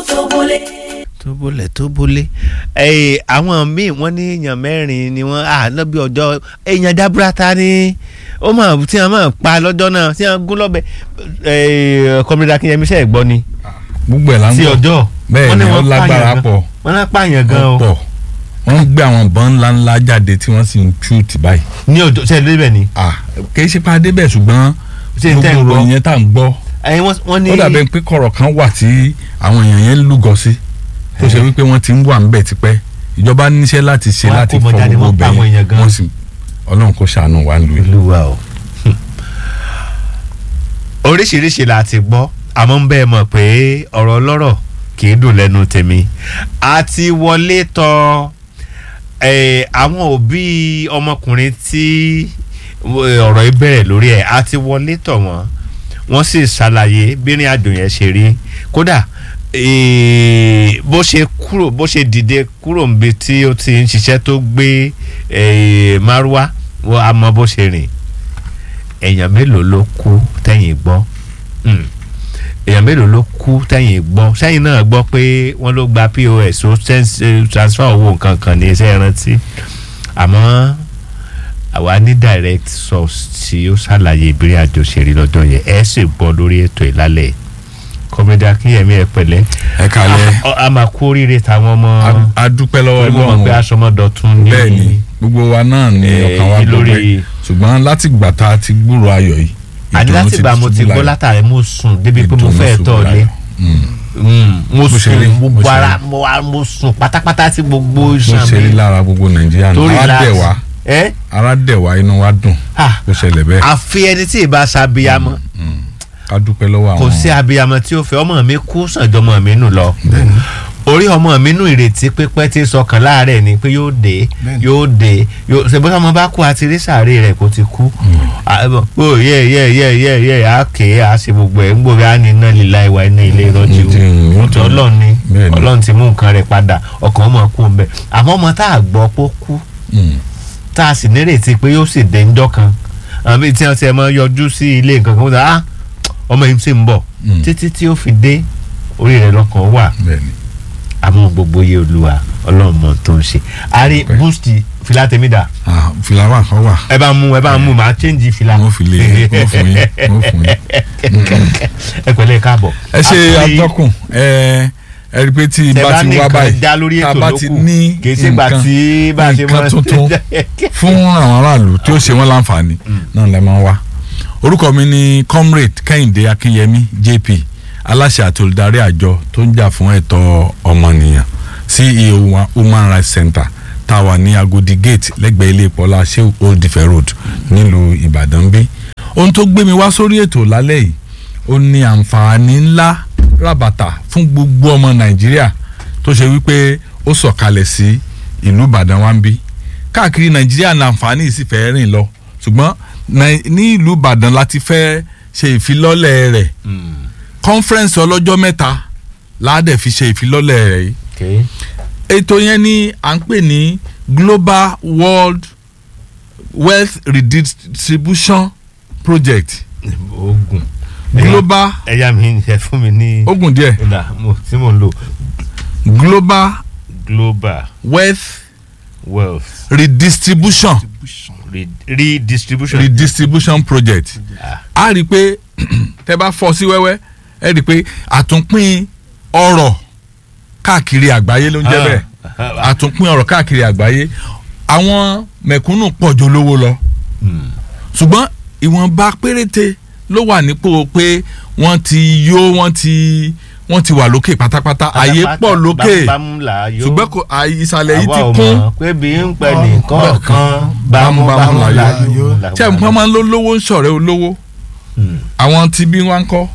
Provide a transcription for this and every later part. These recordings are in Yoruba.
tó wọlé. tó bólẹ̀ tó bólẹ̀ ẹ̀ àwọn míì wọ́n ní èèyàn mẹ́rin ni wọ́n à lọ́bí ọjọ́ èèyàn dábúrátà ni ó mà tí wọ́n máa pa lọ́jọ́ náà tí wọ́n gún lọ́bẹ̀ ẹ̀ kọ́mídà kínyẹmí sẹ́ẹ̀ gbọ́ ni gbogbo ẹ̀ là ń sí gbọ́ ọjọ́ bẹ́ẹ̀ wọ́n ni ní ó wọ́n lágbára pààyàn gan. pọ̀ wọ́n náà pààyàn gan ó o pọ̀ wọ́n ń gbé àwọn ìbọn ńláńlá jáde tí wọ́n sì ń tú tì báyìí ní ọjọ́ sẹ́ẹ̀ lébẹ̀ ni ah kì í ṣe pa débẹ̀ ṣùgbọ́n Ṣé n tẹ́ ń gbogbo gbọ́? ìròyìn yẹn tá à ń gbọ́ ẹ̀yin wọ́n wọ́n ní ó dàbẹ̀ pé kọ̀rọ̀ kan wà tí àwọn èèyàn yẹn ń lúgọ sí tó ṣe wípé wọ́n ti ń wà ńbẹ̀ tipẹ́ ìjọba níṣẹ́ láti ṣe Wọ́n á láti kó fọ wọn jáde, gbogbo wọ́n pa àwọn èèyàn bẹ́ẹ̀ gan. wọ́n sì ọlọ́run kò ṣàánú wa lù yìí. olúwa o oríṣiríṣi la ti gbọ́ àmọ́ ń bẹ́ẹ̀ mọ̀ pé ọ̀rọ̀ ọlọ́rọ̀ kì í dùn lẹ́nu tèmi a ti wọlé tọ eh, àwọn òbí ọmọkùnrin tí eh, ọ̀rọ̀ yìí bẹ̀rẹ̀ lórí ẹ̀ a ti wọlé tọ̀ wọ́n wọ́n sì ṣàlàyé bírin àjò yẹn ṣe rí kódà eh, bó ṣe kúrò bó ṣe dìde kúrò níbi tí ó ti ń ṣiṣẹ́ tó gbé eh, márúwá wọ́n á mọ bó ṣe rìn èèyàn mélòó ló kú tẹ̀yìn gbọ́ Hmm. èèyàn mélòó ló kú tẹ̀yìn gbọ́ sẹ́yìn náà gbọ́ pé wọ́n ló gba pos ó sẹ́ńsì transfer owó nǹkan kan ní iṣẹ́ ìrántí àmọ́ àwa ní direct source tí ó ṣàlàyé ìbírí àjò ṣèrí lọ́jọ́ yẹn ẹ sì gbọ́ lórí ètò ìlálẹ̀ kọ́mẹ́dà kíyẹ̀mí ẹ pẹ̀lẹ́ ẹ kalẹ̀ a- a máa kú oríire táwọn ọmọ a- a dúpẹ́ lọ́wọ́ torí mo mọ̀ pé ọlọ́run aṣọmọdọ̀tún ní bẹ́ẹ̀ ni gbogbo wa náà ni Eh, ọkàn wa lórí- dúpẹ́ ṣùgbọ́n láti gbà tá a ti gbúrò ayọ̀ yìí àní ìdùnnú láti gbà mo ti ṣubú gbọ́ láyọ̀. látàrí mo sùn débi pé mo Ìdùnnú fẹ́ ṣubú tọ̀ lé láyọ̀. Mm. mo Bó ṣe rí, sùn bó gbogbo ṣe ara rí. mo wá- mo sùn pátápátá tí gbogbo bó iṣan ṣe rí mi lára gbogbo nàìjíríà tó nù ara relax. dẹ̀ wá ẹ ara dẹ̀ wá inú wa dùn Ah. bó ṣẹlẹ̀ bẹ́ẹ̀ àfi ẹni tí ì bá ṣàbíyamọ ká dúpẹ́ lọ́wọ́ àwọn kò sí abiyamọ tí ó fẹ́ ọmọ mi kú sànjọ ọmọ mi nù lọ orí ọmọ mi nù ìrètí pípẹ́ tí sọkàn láàárẹ̀ ni pé yóò dé Bẹ́ẹ̀ni. yóò dé yóò ṣe bóyá ọmọ bá kú àti rí sàárè rẹ̀ kó ti kú ó yẹ yẹ yẹ yẹ yẹ á ké á ṣe gbogbo ẹ̀ ń gbòòrò á ní iná líla ìwà iná ilé ìrọ́jú Mm, o mm, ọlọ́run ni Bẹ́ẹ̀ni. ọlọ́run ti mú nǹkan rẹ̀ padà ọkàn ọmọ kú ń bẹ̀ àmọ́ ọmọ tá a gbọ́ pé ó kú Mm. tá a sì nírètí pé yóò sì dé ńjọ́ kan àmì tí wọ́n ti ẹ̀ mọ́ yọjú sí ilé nǹkan kan wọ́n sọ ah ọmọ yìí sì ń bọ̀ Mm. títí tí ó fi dé orí rẹ̀ lọ́kàn wà bẹ́ẹ̀ ni àmọ́ gbogbo yé olúwa ọlọ́run mọ̀ tó ń ṣe àrí Ọpẹ́. boost fìlà tèmídà Ah, fìlà wà kọ́ wà ẹ bá mú ẹ bá mú màá change fìlà wọ́n fi lè wọ́n fún yín wọ́n fún yín. ẹ pẹ̀lẹ́ káàbọ̀ ẹ ṣe Àti- atọ́kùn ẹ ẹ rí i pé tí tẹ bá bá ti ní wá nǹkan báyìí dá lórí tá a ètò bá ló ti kù ní kì í ṣe gbà nǹkan tí bá a ṣe nǹkan tuntun fún àwọn aráàlú tí ó ṣe wọ́n láǹfààní náà lẹ́ máa ń wá orúkọ mi ni comrade kẹ́hìndé akínyẹmí jp aláṣẹ àti olùdarí àjọ tó ń jà fún ẹ̀tọ́ ọmọnìyàn ceo wa human rights center tá a wà ní agodi gate lẹ́gbẹ̀ẹ́ ilé ìpọ́lá sheu old ife road nílùú ìbàdàn bí ohun tó gbé mi wá sórí ètò lálẹ́ yìí ó ní àǹfààní ńlá ràbàtà fún gbogbo ọmọ nàìjíríà tó ṣe wípé ó sọ̀kalẹ̀ sí ìlú ìbàdàn wa ń bí káàkiri nàìjíríà ní àǹfààní yìí sì fẹ́ rìn lọ ṣùgbọ́n Nàì- ní ìlú ìbàdàn láti fẹ́ ṣe ìfilọ́lẹ̀ rẹ̀ conference ọlọ́jọ́ mẹ́ta láàdẹ̀ fi ṣe ìfilọ́lẹ̀ rẹ̀ yìí Okay. ètò yẹn ni à ń pè ní global world wealth redistribution project ogun global ẹ̀yà mi ẹ fún mi ní ogun díẹ̀ ọ̀dà mo- tí mo ń lò global global wealth wealth redistribution re- redistribution. redistribution project a rí i pé tẹ bá fọ́ sí wẹ́wẹ́ ẹ rí i pé àtúnpín ọrọ̀ káàkiri àgbáyé ló ń jẹ́ bẹ́ẹ̀ àtúnpín ọrọ̀ káàkiri àgbáyé àwọn mẹ̀kúnnù pọ̀ jù olówó lọ Hmm. ṣùgbọ́n ìwọ̀nba péréte ló wà nípò pé wọ́n ti yó wọ́n ti wọ́n ti wà lókè pátápátá àyè pọ̀ lókè bámúbámú là á yó. ṣùgbọ́n kò àyè ìsàlẹ̀ yìí àwa ti ò kún mọ̀ pé bí ń pẹ́ nìkan kan bámúbámú là á yó. ṣé nǹkan máa ń ló lówó ń ṣọ̀rẹ́ olówó Hmm. àwọn tí bí wọ́n ń kọ́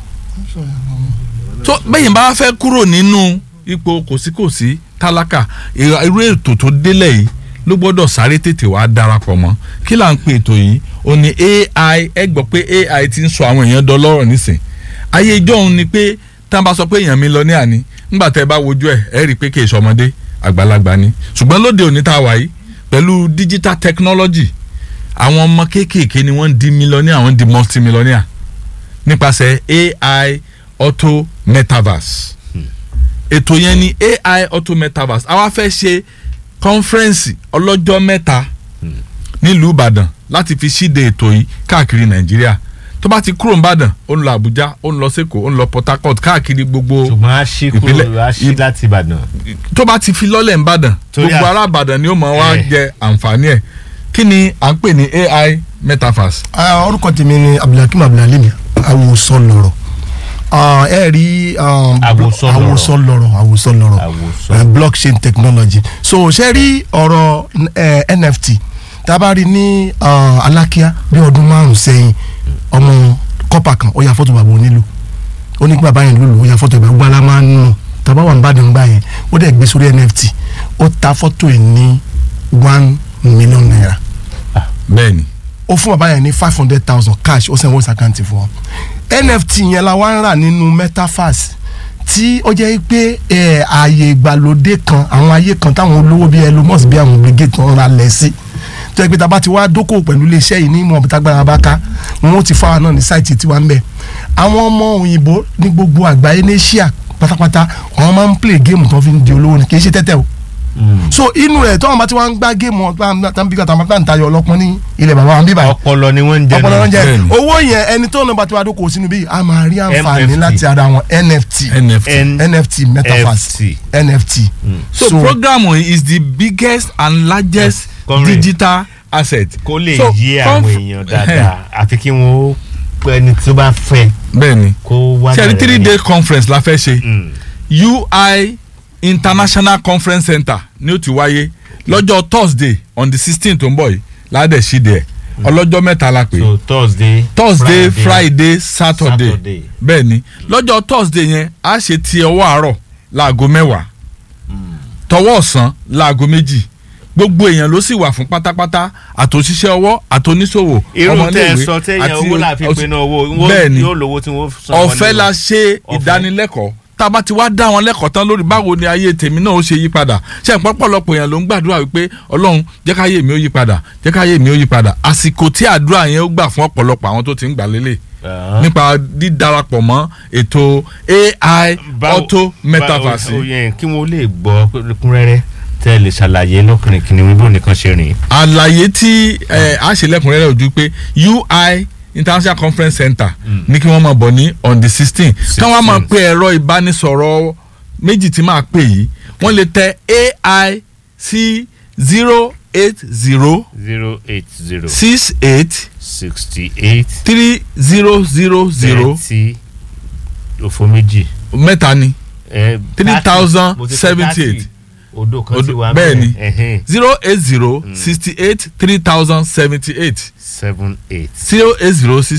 tó bẹ́yìn bá fẹ́ kúrò nínú ipò kòsíkòsí tálákà ìra- irú ètò tó délẹ̀ yìí ló gbọ́dọ̀ sáré tètè wá darapọ̀ mọ́ kí là ń pè ètò yìí ó ní ai ẹ gbọ́ pé ai ti ń sọ àwọn èèyàn dọlọ́rọ̀ nísìn ayé ijó òun ni pé tá a bá sọ pé èèyàn mi lọ ní àní nígbà tẹ́ ẹ bá wojú ẹ̀ ẹ rí i pé kì í ṣọmọdé àgbàlagbà ni ṣùgbọ́n lóde òní tá a wà yìí pẹ̀lú digital technology àwọn ọmọ kéékèèké ni wọ́n ń di mílíọ̀nì àwọn ń di multimillionaire nípasẹ̀ ai auto metaverse ètò yẹn ni ai auto metaverse àwa fẹ́ ṣe kọ́nfẹ́rẹ́nsì ọlọ́jọ́ mẹ́ta nílùú ìbàdàn láti fi ṣíde ètò yìí káàkiri nàìjíríà tó bá ti kúrò nìbàdàn ó ń lọ àbújá ó ń lọ sẹ́kọ̀ọ́ ó ń lọ port harcourt káàkiri gbogbo ṣùgbọ́n a ṣí kúrò ìpínlẹ̀- a ṣí láti ìbàdàn. tó bá ti fi lọ́lẹ̀ nìbàdàn Torí gbogbo à- ará ìbàdàn ni ó mọ̀ wá Eh. jẹ àǹfààní ẹ̀ kí ni à ń pè ní ai metaverse. Ah, orúkọ tèmi ni abdulhakeem abdulhalim àwòsàn lọ̀rọ̀ Ah, ẹ rí um, Àwòsàn lọ̀rọ̀. àwòsàn lọ̀rọ̀ àwòsàn lọ̀rọ̀ Àwòsàn. Eh, blockchain technology so ṣe rí ọ̀rọ̀ eh, nft tá a bá rí ní ah, alákíá bí ọdún márùn sẹ́yìn ọmọ kọ́pà kan ó ya fọ́tò bàbá onílù ó ní kí bàbá yẹn lùlù ó ya fọ́tò ìbàgbọ́ alá máa ń nù tàbá wà ń bá dùn gbà yẹn ó dẹ̀ gbé sórí nft ó ta fọ́tò ẹ̀ ní one million naira bẹ́ẹ̀ni ó fún bàbá yẹn ní five hundred thousand cash ó sẹ́wọ́n voice account fún wọn nft yẹn la wá ń rà nínú metaverse tí ó jẹ́ pé ẹ̀, ààyè ìgbàlódé kan àwọn ayé kan táwọn olówó bíi Elon Musk bíi àwọn brigade tó ń ra lẹ̀ sí tó yẹ pé tá a bá ti wá dókòwò pẹ̀lú iléeṣẹ́ yìí ní ìmọ̀ ọ̀bìtágbára bá ká wọn ó ti fáwọn náà ní sáìtì tiwa ń bẹ̀ àwọn ọmọ òyìnbó ní gbogbo àgbáyé ní Asia pátápátá àwọn máa ń play game tó fi ń di olówó ni kì í ṣe tẹ́tẹ́ o so inú rẹ̀ tọ́wọ́n bá ti wá ń gbá géèmù ọ̀tá tàbí kàtà máa ń tayọ ọlọ́pọ́n ní ilẹ̀ bàbá wa ń bíbà ọpọlọ ni wọ́n ń jẹ ọpọlọ wọn jẹ Bẹ́ẹ̀ni. owó yẹn ẹni tó náà bá ti wá dókòwò sínú bí a máa rí àǹfààní NFT. láti ara wọn nft nft. nft metaverse nft so, program is the biggest and largest Comrade. digital asset. kó lè So, yé àwọn conf- èèyàn dáadáa àfi kí wọ́n ó pẹ́ ẹni tó bá fẹ́ bẹ́ẹ̀ni kó wá ṣe bẹ̀rẹ̀ three ní- day conference la fẹ́ ṣe Mm. ui international conference center ní ó ti wáyé lọ́jọ́ thursday on the sixteen tó ń bọ̀ yìí ládẹ̀ ṣíde ẹ̀ ọlọ́jọ́ mẹ́ta la pè é so thursday thursday friday saturday Saturday. bẹ́ẹ̀ ni lọ́jọ́ thursday yẹn a ṣe ti ọwọ́ àárọ̀ láago mẹ́wàá tọwọ́ ọ̀sán láago méjì gbogbo èèyàn ló sì wà fún pátápátá àtòṣiṣẹ́ ọwọ́ àtòníṣòwò irú tẹ ẹ ọmọléèwé sọ téèyàn àti owó láàfin ọs- pinnu owó bẹ́ẹ̀ ni yóò lówó tí wọ́n san wọn ọ̀fẹ́ ní- la ṣe Ọ̀fẹ́. ìdánilẹ́kọ̀ọ́ tá a bá ti wá dá wọn lẹ́kọ̀ọ́ tán lórí báwo ni ayé tèmi náà ó ṣe yí padà ṣe ń pọ́pọ́lọpọ̀ èèyàn ló ń gbàdúrà wípé ọlọ́run jẹ́ káyé mi ó yí padà jẹ́ káyé mi ó yí padà àsìkò tí àdúrà yẹn ó gbà fún ọ̀pọ̀lọpọ̀ àwọn tó ti ń gbà lélẹ̀ Ah. nípa dídarapọ̀ mọ́ ètò ai Báwo- auto metaverse báwo- ó yẹ kí wọ́n lè gbọ́ lẹ́kùnrẹ́rẹ́ tẹ́ ẹ lè ṣàlàyé lọ́kùnrin kìnìún bó nìkan ṣe rìn. àlàyé tí ẹ, a ṣe lẹ́kùnrẹ́rẹ́ ojú pé ui international conference center ní kí wọ́n máa bọ̀ ní on the sixteen káwọn á máa 16th. pe ẹ̀rọ ìbánisọ̀rọ̀ méjì tí máa pè yìí wọ́n lè tẹ ai sí zero eight zero zero eight zero six eight sixty eight three zero zero zero thirty òfò méjì. mẹ́ta ni Eh, three 30, thousand mo ti pé seventy 30. eight odò kan ti Odò- wà bẹ́ẹ̀ ni. ẹ̀hẹ́n, zero eight zero sixty eight three thousand seventy eight seven eight. zero eight zero six